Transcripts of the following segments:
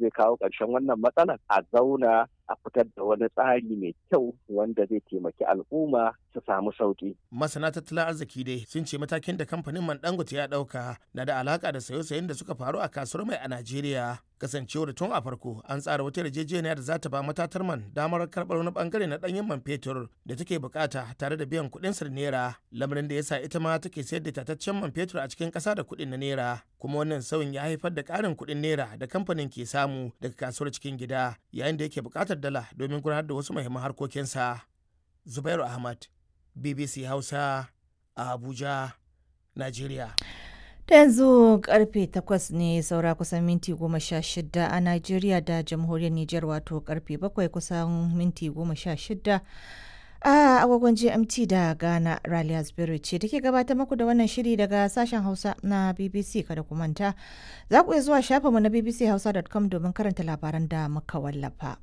zai kawo ƙarshen wannan matsalar a zauna a fitar da wani tsari mai kyau wanda zai taimaki al'umma su samu sauki. Masana tattalin arziki dai sun ce matakin da kamfanin man Dangote ya ɗauka na da alaka da sayo-sayen da suka faru a kasuwar mai a Najeriya. Kasancewar tun a farko an tsara wata yarjejeniya da za ta ba matatar man damar karɓar wani bangare na ɗanyen man fetur da take bukata tare da biyan kuɗin sa naira lamarin da yasa ita ma take sayar da tataccen man fetur a cikin ƙasa da kuɗin na naira kuma wannan sauyin ya haifar da ƙarin kuɗin naira da kamfanin ke samu daga kasuwar cikin gida yayin da yake buƙatar dala domin gudanar da wasu muhimman harkokinsa. Zubairu Ahmad, BBC Hausa, a Abuja, Najeriya. Da yanzu karfe takwas ne saura kusan minti goma sha shida a Najeriya da jamhuriyar Nijar wato karfe bakwai kusan minti goma sha shida a agogon GMT da Ghana Raliya Spirit ce take gabatar muku da wannan shiri daga sashen Hausa na BBC kada ku manta. Za ku iya zuwa shafinmu na bbchausa.com domin karanta labaran da muka wallafa.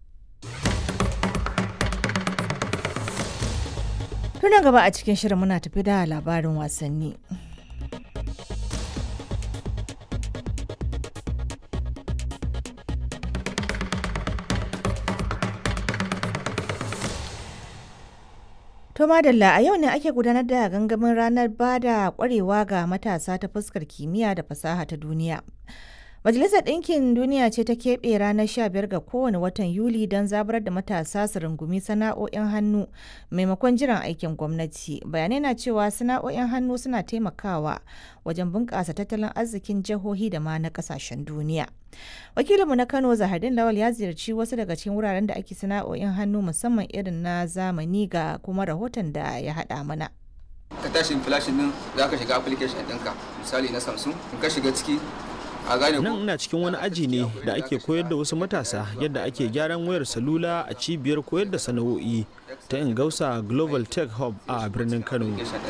Tuna gaba a cikin shirin muna tafi da labarin wasanni. To madalla a yau ne ake gudanar da gangamin ranar bada kwarewa ga matasa ta fuskar kimiyya da fasaha ta duniya. Majalisar Ɗinkin Duniya ce ta keɓe ranar 15 ga kowane watan Yuli don zabar da matasa su rungumi sana'o'in hannu maimakon jiran aikin gwamnati. Bayanai na cewa sana'o'in hannu suna taimakawa wajen bunƙasa tattalin arzikin jihohi da ma na ƙasashen duniya. Wakilinmu na Kano Zahardin Lawal ya ziyarci wasu daga cikin wuraren da ake sana'o'in hannu musamman irin na zamani ga kuma rahoton da ya haɗa mana. ka tashi flashin din za ka shiga application ɗinka misali na samsung in ka shiga ciki a gane nan ina cikin wani aji ne da ake koyar da wasu matasa yadda ake gyaran wayar salula a cibiyar koyar da sana'o'i ta ingausa global tech hub a birnin kano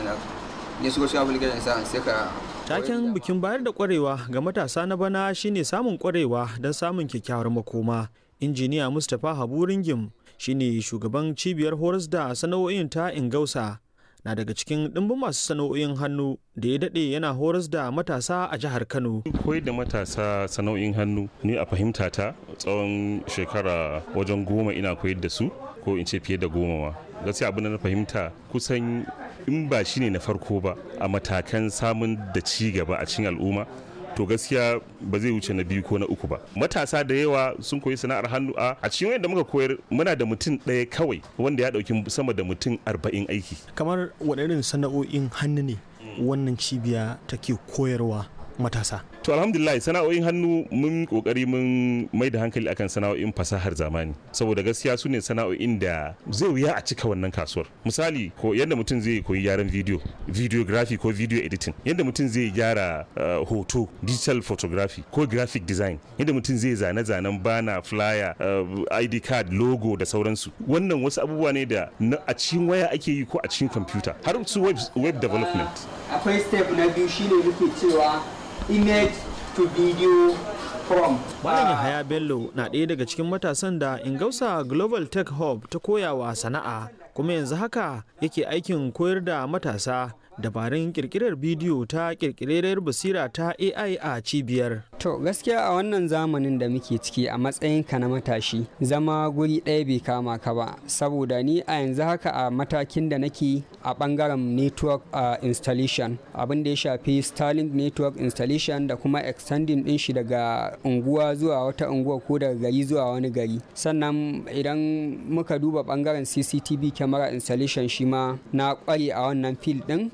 ne shigo shi application sa sai ka taken bikin bayar da kwarewa ga matasa na bana shine samun kwarewa don samun kyakkyawar makoma injiniya mustapha habu ringim shine shugaban cibiyar horas da sana'o'in ta ingausa na daga cikin ɗimbin masu sana'o'in hannu da ya daɗe yana horas da matasa a jihar Kano. koyar da matasa sana'o'in hannu ni a fahimta ta tsawon shekara wajen goma ina koyar da su ko in ce fiye da goma ma gaskiya abin da na fahimta kusan in ba shine na farko ba a matakan samun da ci gaba a cikin al'umma to gaskiya ba zai wuce na biyu ko na uku ba matasa da yawa sun koyi sana'ar hannu a a cikin wanda muka koyar muna da mutum ɗaya kawai wanda ya ɗauki sama da mutum arba'in aiki kamar waɗannan sana'o'in hannu ne wannan cibiya take koyarwa matasa to alhamdulillah sana'o'in hannu mun kokari mun mai da hankali akan sana'o'in fasahar zamani saboda gaskiya su ne sana'o'in da zai wuya a cika wannan kasuwar misali ko yadda mutum zai koyi gyaran video videography ko video editing yadda mutum zai gyara uh, hoto digital photography ko graphic design yadda mutum zai zane-zanen bana flyer uh, id card logo da sauransu wannan wasu abubuwa ne da a cikin waya ake yi ko a cikin kwamfuta har su web, web development akwai step na biyu shine muke cewa image to video from. Malam Yahaya Bello na ɗaya daga cikin matasan da Ingausa Global Tech Hub ta koyawa sana'a kuma yanzu haka yake aikin koyar da matasa dabarun kirkirar bidiyo ta kirkirar basira ta AI a cibiyar. To gaskiya a wannan zamanin da muke ciki a matsayinka na matashi zama guri ɗaya bai kama ka ba saboda ni a yanzu haka a matakin da nake a ɓangaren network uh, installation abin da ya shafi Starlink network installation da kuma extending ɗin shi daga unguwa zuwa wata unguwa ko daga gari zuwa wani gari sannan idan muka duba ɓangaren CCTV camera installation shi ma na ƙware a wannan field ɗin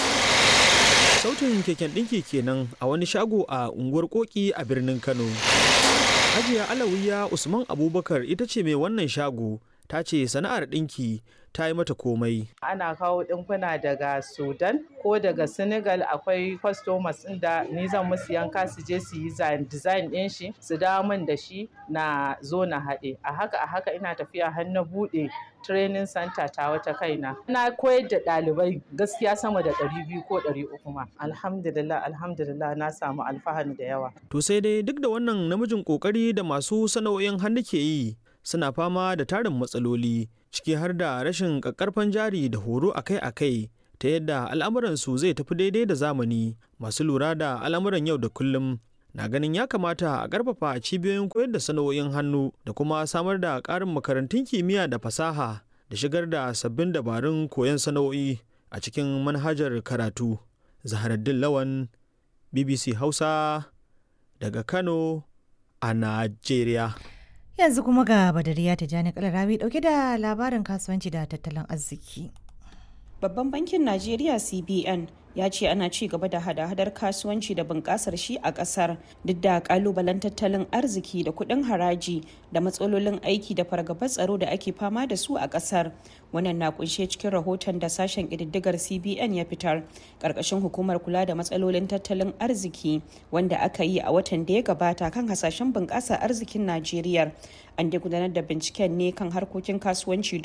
sautin keken ɗinki kenan a wani shago a unguwar koki a birnin kano hajiya alawiya usman abubakar ita ce mai wannan shago ta ce sana'ar ɗinki ta yi mata komai ana kawo ɗinkuna daga sudan ko daga senegal akwai customers da ni zan musu yanka su je su yi design ɗin shi su dawo min da shi na zo na haɗe a haka a haka ina tafiya har na buɗe training center ta wata kaina na koyar da ɗalibai gaskiya sama da ɗari biyu ko ɗari uku ma alhamdulillah alhamdulillah na samu alfahari da yawa to sai dai duk da wannan namijin kokari da masu sana'o'in hannu ke yi suna fama da tarin matsaloli ciki har da rashin ƙaƙƙarfan jari da horo akai-akai ta yadda al'amuransu zai tafi daidai da zamani masu lura da al'amuran yau da kullum na ganin ya kamata a ƙarfafa cibiyoyin koyar da sana'o'in hannu da kuma samar da ƙarin makarantun kimiyya da fasaha da shigar da sabbin dabarun koyon sana'o'i a cikin manhajar karatu. Zaharaddin Lawan, BBC Hausa daga Kano a Najeriya. Yanzu kuma ga Badariya ta jani kalarawi dauke da labarin kasuwanci da tattalin arziki. Babban bankin Najeriya CBN ya ce ana ci gaba da hada-hadar kasuwanci da bunƙasar shi a ƙasar duk da ƙalubalen tattalin arziki da kuɗin haraji da matsalolin aiki da fargabar tsaro da ake fama da su a ƙasar wannan na kunshe cikin rahoton da sashen ƙididdigar cbn ya fitar ƙarƙashin hukumar kula da matsalolin tattalin arziki wanda aka yi a watan da ya gabata kan hasashen bunƙasar arzikin najeriya an dai gudanar da binciken ne kan harkokin kasuwanci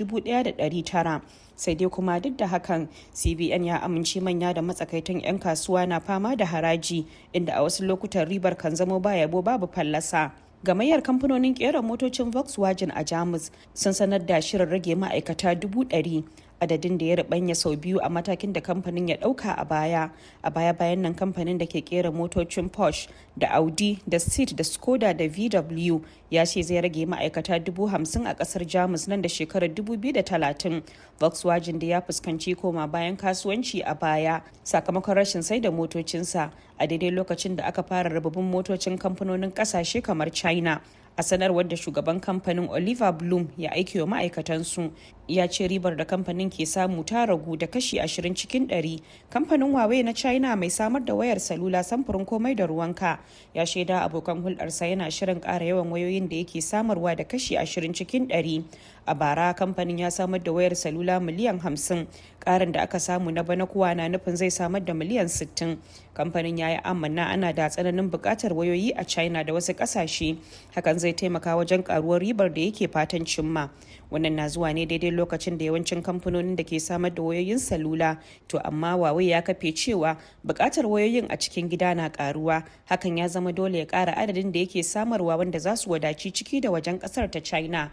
1,900 sai dai kuma duk da hakan cbn ya amince manya da matsakaitan 'yan kasuwa na fama da haraji inda a wasu lokutan ribar kan zamo ba yabo babu fallasa gamayyar kamfanonin kera motocin volkswagen a jamus sun sanar da shirin rage ma'aikata dubu ɗari adadin da ya ribanya sau biyu a matakin da kamfanin ya dauka a baya a baya bayan nan kamfanin da ke kera motocin porsche da audi da seat da skoda da vw ya ce zai rage ma'aikata dubu hamsin a kasar jamus nan da shekarar 2030 volkswagen da ya fuskanci koma bayan kasuwanci a baya sakamakon rashin sai da motocinsa a daidai lokacin da aka fara rababin motocin kamfanonin kasashe kamar china a sanarwar da shugaban kamfanin oliver bloom ya aiki wa ma'aikatansu ya ce ribar da kamfanin ke samu ta ragu da kashi 20 cikin 100 kamfanin huawei na china mai samar da wayar salula samfurin komai da ruwanka ya shaida abokan hulɗarsa yana shirin ƙara yawan wayoyin da yake samarwa da kashi 20 cikin 100 a bara kamfanin ya samar da wayar salula miliyan 50 ƙarin da aka samu na bana kuwa na nufin zai samar da miliyan 60 kamfanin ya yi amanna ana da tsananin buƙatar wayoyi a china da wasu ƙasashe hakan zai taimaka wajen ƙaruwar ribar da yake fatan cimma wannan na zuwa ne daidai lokacin da yawancin kamfanonin da ke samar da wayoyin salula to amma wawai ya kafe cewa buƙatar wayoyin a cikin gida na ƙaruwa hakan ya zama dole ya ƙara adadin da yake samarwa wanda za su wadaci ciki da wajen ƙasar ta china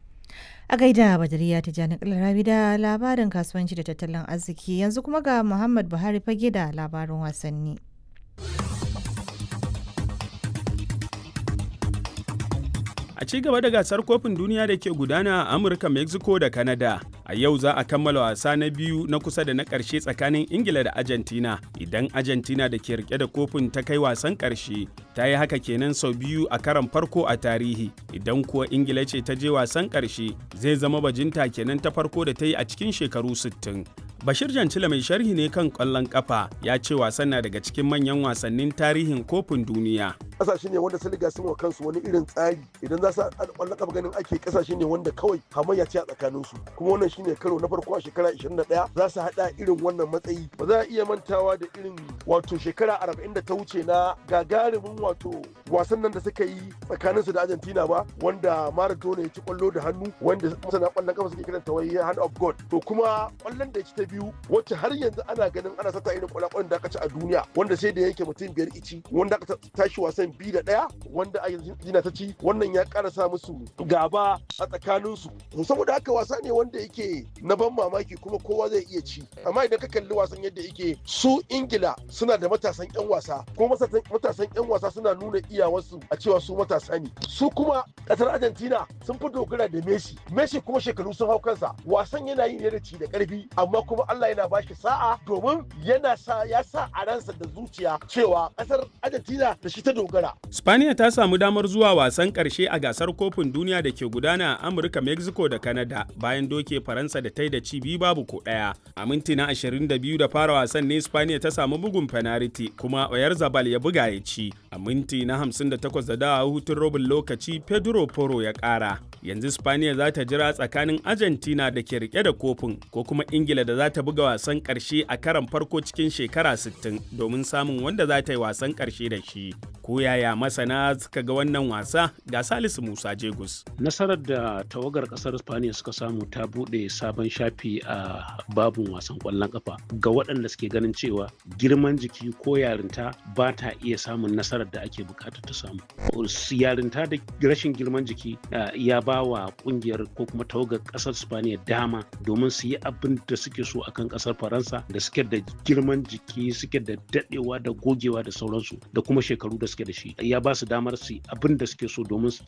a gaida badariya ta jani kalarabi da labarin kasuwanci da tattalin arziki yanzu kuma ga muhammad buhari fage da labarin wasanni a ci gaba da gasar kofin duniya da ke gudana a amurka mexico da canada a yau za a kammala wasa na biyu na kusa da na ƙarshe tsakanin ingila da argentina idan argentina da ke rike da kofin ta kai wasan ƙarshe ta yi haka kenan sau biyu a karan farko a tarihi idan kuwa ingila ce ta je wasan ƙarshe zai zama bajinta kenan ta farko da ta yi a cikin shekaru 60 Bashir Jancila mai sharhi ne kan ƙwallon ƙafa ya ce wasan na daga cikin manyan wasannin tarihin kofin duniya. Ƙasashe ne wanda sun riga sun wa kansu wani irin tsari idan za su ƙwallon ƙafa ganin ake ƙasashe ne wanda kawai hamayya ce a tsakaninsu kuma wannan shine karo na farko a shekara 21 za su haɗa irin wannan matsayi ba za a iya mantawa da irin wato shekara 40 da ta wuce na gagarumin wato wasan nan da suka yi tsakaninsu da Argentina ba wanda Maradona ya ci ƙwallo da hannu wanda masana ƙwallon ƙafa suke kiranta wai hand of God to kuma ƙwallon da ya ci ta biyu wacce har yanzu ana ganin ana sata irin kwalakwalen da aka ci a duniya wanda sai da yake mutum biyar ici wanda aka tashi wasan biyu da ɗaya wanda Argentina ta ci wannan ya ƙara sa musu gaba a tsakaninsu saboda haka wasa ne wanda yake na ban mamaki kuma kowa zai iya ci amma idan ka kalli wasan yadda yake su Ingila suna da matasan 'yan wasa kuma matasan 'yan wasa suna nuna iyawarsu a cewa su matasa ne su kuma ƙasar Argentina sun fi dogara da Messi Messi kuma shekaru sun hau kansa wasan yana yi ne da ci da ƙarfi amma kuma Allah yana ba shi sa'a domin yana sa ya sa a ransa da zuciya cewa kasar Argentina da shi ta dogara. Spaniya ta samu damar zuwa wasan karshe a gasar kofin duniya da ke gudana a Amurka, Mexico da Canada bayan doke Faransa da ta yi da ci biyu babu ko ɗaya. A minti na 22 da fara wasan ne Spaniya ta samu bugun penalty kuma Oyar Zabal ya buga ya ci. A minti na 58 da dawa hutun robin lokaci Pedro Poro ya ƙara. Yanzu Spaniya za ta jira tsakanin Argentina da ke rike da kofin ko kuma Ingila da za ta buga wasan ƙarshe a karan farko cikin shekara 60 domin samun wanda za ta yi wasan ƙarshe da shi. Ko yaya masana suka ga wannan wasa ga Salisu Musa Jegus. Nasarar da tawagar ƙasar Spaniya suka samu ta buɗe sabon shafi a babun wasan ƙwallon ƙafa ga waɗanda suke ganin cewa girman jiki ko yarinta ba ta iya samun nasarar da ake bukata ta samu. Yarinta da rashin girman jiki ya ba ba wa kungiyar ko kuma tawagar kasar spaniya dama domin su yi abin da suke so akan kasar faransa da suke da girman jiki suke da dadewa da gogewa da sauransu da kuma shekaru da suke da shi ya ba su damar su yi abin da suke so domin su